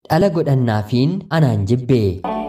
dhala godhannaafiin anaan jibbe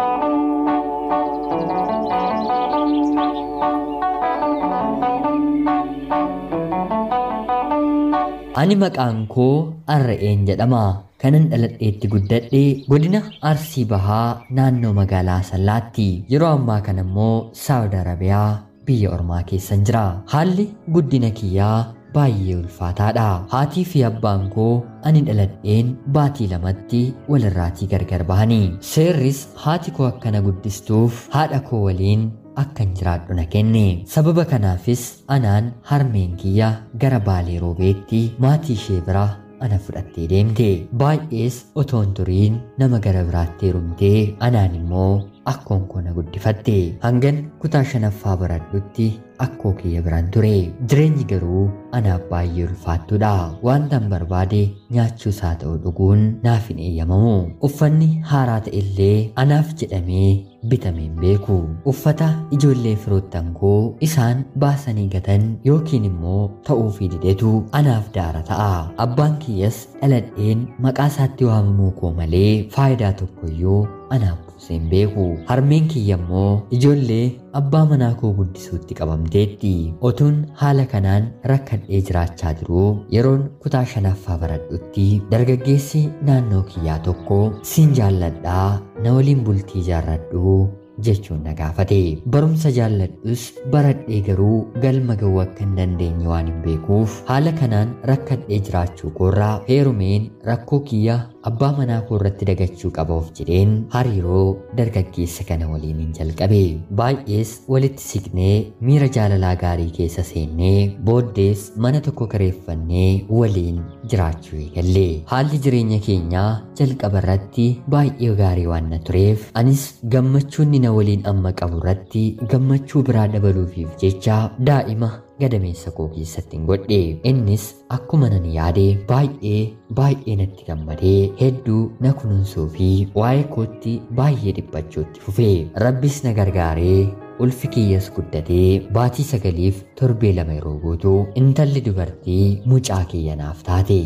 ani maqaan koo arra'een jedhama kanan dhaladheetti guddadhe godina arsii bahaa naannoo magaalaa sallaatti yeroo ammaa kana immoo saawud arabiyaa biyya ormaa keessan jira haalli guddina kiyyaa baay'ee ulfaataadha haatii fi abbaan koo ani dhaladheen baatii lamatti walirraatii gargar bahanii seerris haati koo akkana guddistuuf haadha koo waliin akkan jiraadhu na kenne sababa kanaafis anaan harmeen kiyya gara baalee roobeetti maatii ishee bira ana fudhattee deemte baay'ees otoon turiin nama gara biraatti heerumtee anaan immoo akkoon koo na guddifatte hangan kutaa shanaffaa baradhutti akkoo kiyya biraan ture jireenyi garuu anaaf baay'ee ulfaattuudha wantan barbaade nyaachuus haa ta'u dhuguun naaf hin eeyyamamu uffanni haaraa ta'e illee anaaf jedhamee bitameen beeku uffata ijoollee firoottan koo isaan baasanii gatan yookiin immoo ta'uufii didetu anaaf daara ta'a abbaan kiyyas dhaladheen maqaa isaatti waamamuu koo malee faayidaa tokkoyyuu anaaf buuseen beeku harmeen kiyya immoo ijoollee abbaa manaa koo guddisuutti qabamteetti otuun haala kanaan rakkadhee jiraachaa jiru yeroon kutaa shanaffaa baradhutti dargaggeessi naannoo kiyyaa tokko siin jaalladhaa na waliin bultii jaarradhu jechuun na gaafate barumsa jaalladhus baradhee garuu galma ga'uu akka hin dandeenye waan hin beekuuf haala kanaan rakkadhee jiraachuu koorraa heerumeen rakkoo kiyya abbaa manaa koo irratti dagachuu qaba of jedheen hariiroo dargaggeessa kana waliin hin jalqabe baay'ees walitti siqnee miira jaalalaa gaarii keessa seennee booddees mana tokko kareeffannee waliin jiraachuu eegalle haalli jireenya keenyaa jalqaba irratti baay'ee gaarii waan na tureef anis gammachuun na waliin amma qabu irratti gammachuu biraa dabaluufiif jecha daa'ima gadameessa koo keessatti hin godhe innis akkuma nan yaade baay'ee baay'ee natti gammadee hedduu na kunuunsuu fi waa'ee kootti baay'ee dhiphachuutti fufe rabbis na gargaaree ulfi kiyyas guddatee baatii sagaliif torbee lama yeroo guutuu intalli dubartii mucaa kiyya naaf taate.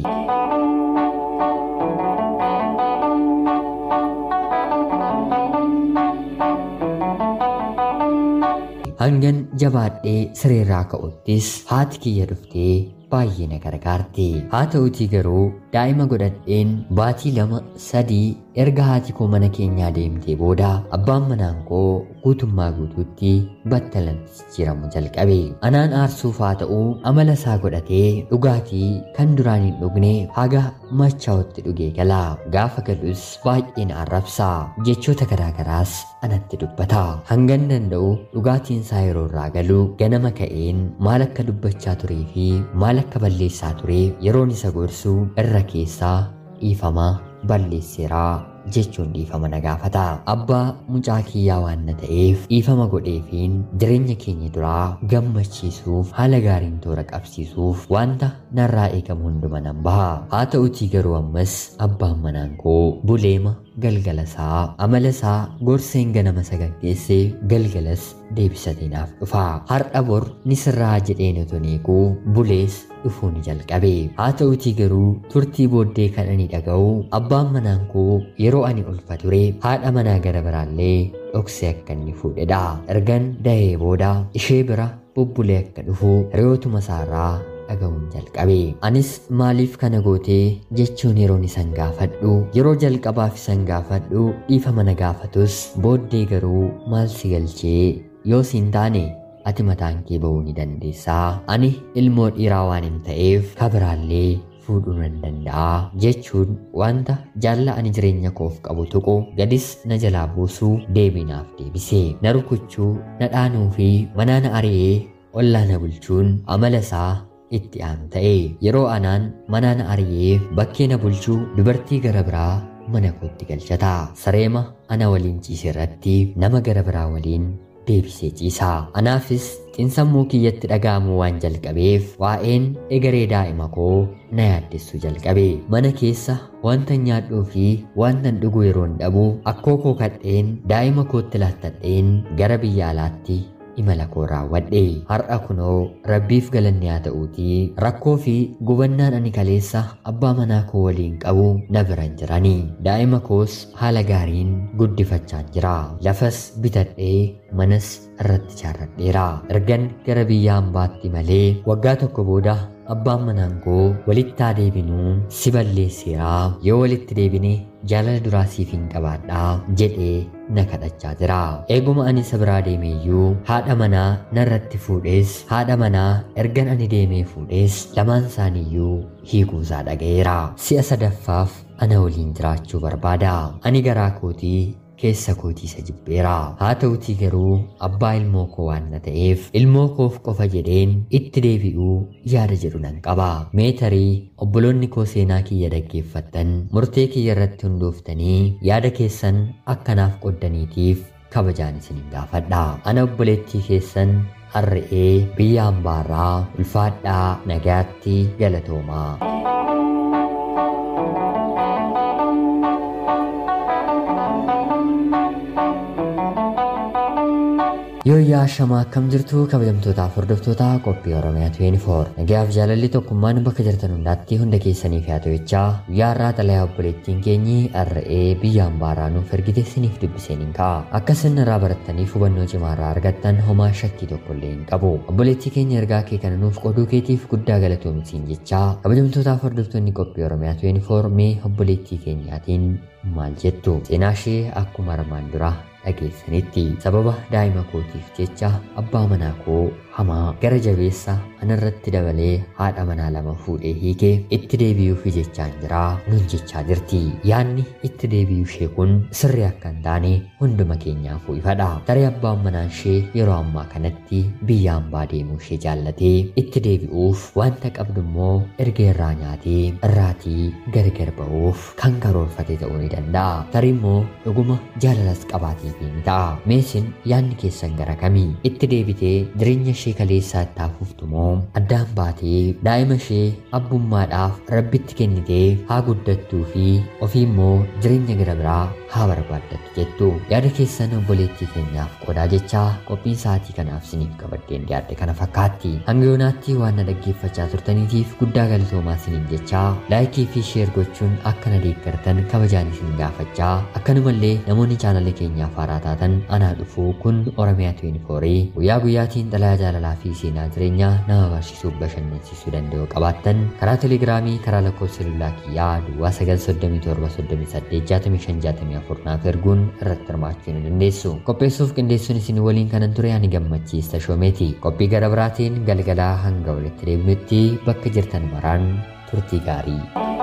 hangan jabaadhee sireerraa ka'uttis haati kiyya dhuftee baay'ee na gargaarte haa ta'utii garuu daa'ima godhadheen baatii lama sadii erga haati koo mana keenyaa deemtee booda abbaan manaan koo guutummaa guutuutti battalatti jijjiiramu jalqabe anaan aarsuuf haa ta'uu amala isaa godhatee dhugaatii kan duraan hin dhugne haga machaa'utti dhugee gala gaafa galus baay'ee na arrabsa jechoota garaagaraas anatti dubbata hangan danda'u dhugaatiin isaa yeroo irraa galu ganama ka'een maal akka dubbachaa turee fi maal akka balleessaa ture yeroon isa gorsu irra keessaa dhiifama balleesseeraa jechuun dhiifama na gaafata abbaa mucaa kiyyaa waan na ta'eef dhiifama godheefiin jireenya keenya duraa gammachiisuuf haala gaariin toora qabsiisuuf wanta narraa eegamu hunduma nan baha haa ta'utii garuu ammas abbaan manaan koo buleema galgala isaa amala isaa gorseen ganama sagaggeessee galgalas deebisatee naaf dhufa har'a bor ni sirraa jedheen oton eeguu bulees dhufuu ni jalqabe haa ta'utii garuu turtii booddee kan ani dhaga'u abbaan manaan koo yeroo ani ulfa ture haadha manaa gara biraallee dhoksee akka inni fuudhedha ergan dahee booda ishee bira bubbulee akka dhufu reyootuma isaarraa dhaga'uun jalqabe anis maaliif kana gootee jechuun yeroon isan gaafadhu yeroo jalqabaaf isan gaafadhu dhiifama na gaafatus booddee garuu maal si galchee yoo siin taane ati mataan kee ba'uu ni dandeessaa ani ilmoo dhiiraa waan hin ta'eef kabiraallee fuudhuu nan danda'a jechuun wanta jaalla ani jireenya koof qabu tuqu gadis na jalaa buusuu deebinaaf deebise na rukuchuu na dhaanuu fi manaa na ari'ee ollaa na bulchuun amala isaa itti aanu ta'e yeroo anaan manaa na ari'ee bakkee na bulchuu dubartii gara biraa mana kootti galchata sareema ana waliin ciise irratti nama gara biraa waliin deebisee ciisa anaafis xinsammuu kiyyatti dhaga'amuu waan jalqabeef waa'een egeree daa'ima koo na yaaddessuu jalqabe mana keessa wanta nyaadhuu fi wanta dhuguu yeroon dhabu akkoo koo kadheen daa'ima kootti laattadheen gara biyya alaatti imala koo raawwadhe har'a kunoo rabbiif galanni haa ta'uutii rakkoo fi gubannaan ani kaleessa abbaa manaa koo waliin qabu na biran jirani daa'ima koos haala gaariin guddifachaan jira lafas bitadhee manas irratti ijaarradheera ergan gara biyya hambaatti malee waggaa tokko booda abbaan manaan koo walitti haa deebinuu si balleesseera yoo walitti deebine jaalala duraa siif hin qabaadhaa jedhee na kadhachaa jira eeguma ani isa biraa deemeeyyuu haadha manaa narratti fuudhees haadha manaa ergan ani deemee fuudhees lamaan isaaniiyyuu hiikuusaa dhaga'eera si'a sadaffaaf ana waliin jiraachuu barbaada ani garaa kootii keessa kootii isa jibbeera haa ta'utii garuu abbaa ilmoo koo waan na ta'eef ilmoo koof qofa jedheen itti deebi'uu yaada jedhu nan qaba meetarii obboloonni koo seenaa kiyya dhaggeeffattan murtee kiyya irratti hundooftanii yaada keessan akkanaaf qoddaniitiif kabajaan isinin gaafadha ana obboleettii keessan harre'ee biyya hambaarraa ulfaadhaa nagaatti galatoomaa. Yooyyaa shamaa akkam jirtu kabajamtootaaf hordoftoota qophii Oromiyaa 24 nagayaaf jaalalli tokkummaan bakka jirtan hundaatti hunda keessaniif haa ta'echaa guyyaa irraa xalayaa obboleettiin keenyi har'ee biyya hambaaraa nuuf ergite isiniif dubbiseen hin ka'a akka isin irraa barattaniif hubannoo cimaa irraa argattan homaa shakkii tokko illee hin qabu obboleettii keenya ergaa kee kana nuuf qooduu keetiif guddaa galatoomsiin jechaa kabajamtootaaf hordoftoonni qophii Oromiyaa 24 mee obboleettii keenyaatiin maal jettu seenaa ishee akkuma armaan dura dhageessanitti sababa daa'ima kootiif jecha abbaa manaa koo hamaa gara jabeessa anarratti dabalee haadha manaa lama fuudhee hiikee itti deebi'uuf jechaan jira nun jechaa jirti yaadni itti deebi'uu ishee kun sirrii akka hin taane hunduma keenyaafuu ifadha tarii abbaan manaa ishee yeroo ammaa kanatti biyya hambaa deemuu ishee jaallatee itti deebi'uuf wanta qabdu immoo erga irraa nyaatee irraatii gargar ba'uuf kan karoorfate ta'uu ni danda'a tarii immoo dhuguma jaalalas qabaatee ni ta'a meesin yaadni keessan gara kamii itti deebitee jireenya ishee kaleessaa itti hafuuftu moo addaan baatee daa'ima ishee abbummaadhaaf rabbitti kennitee haa guddattuu fi ofii immoo jireenya gara biraa haa barbaaddattu jettu yaada keessan obboleettii keenyaaf qoodaa jechaa qophiin sa'aatii kanaaf isiniif qabaddeen dhiyaadde kana fakkaatti hanga yoonaatti waan na dhaggeeffachaa turtaniitiif guddaa galatoomaa isiniin jechaa laayikii fi sheer gochuun akka na deeggartan kabajaan isin gaafachaa akkanumallee namoonni chaanala keenyaaf haaraa taatan anaa dhufuu kun oromiyaa 24 guyyaa guyyaatiin xalayaa jaalalaa fi seenaa jireenyaa nama barsiisuuf bashannansiisuu danda'u qabaattan karaa telegiraamii karaa lakkoofsa bilbilaa kiyyaa duwwaa 937 naaf erguun irratti hirmaachuu ni dandeessu qopheessuuf qindeessuun isin waliin kanan ture ani gammachiista shoomeeti qophii gara biraatiin galgalaa hanga walitti deebinutti bakka jirtan maraan turtii gaarii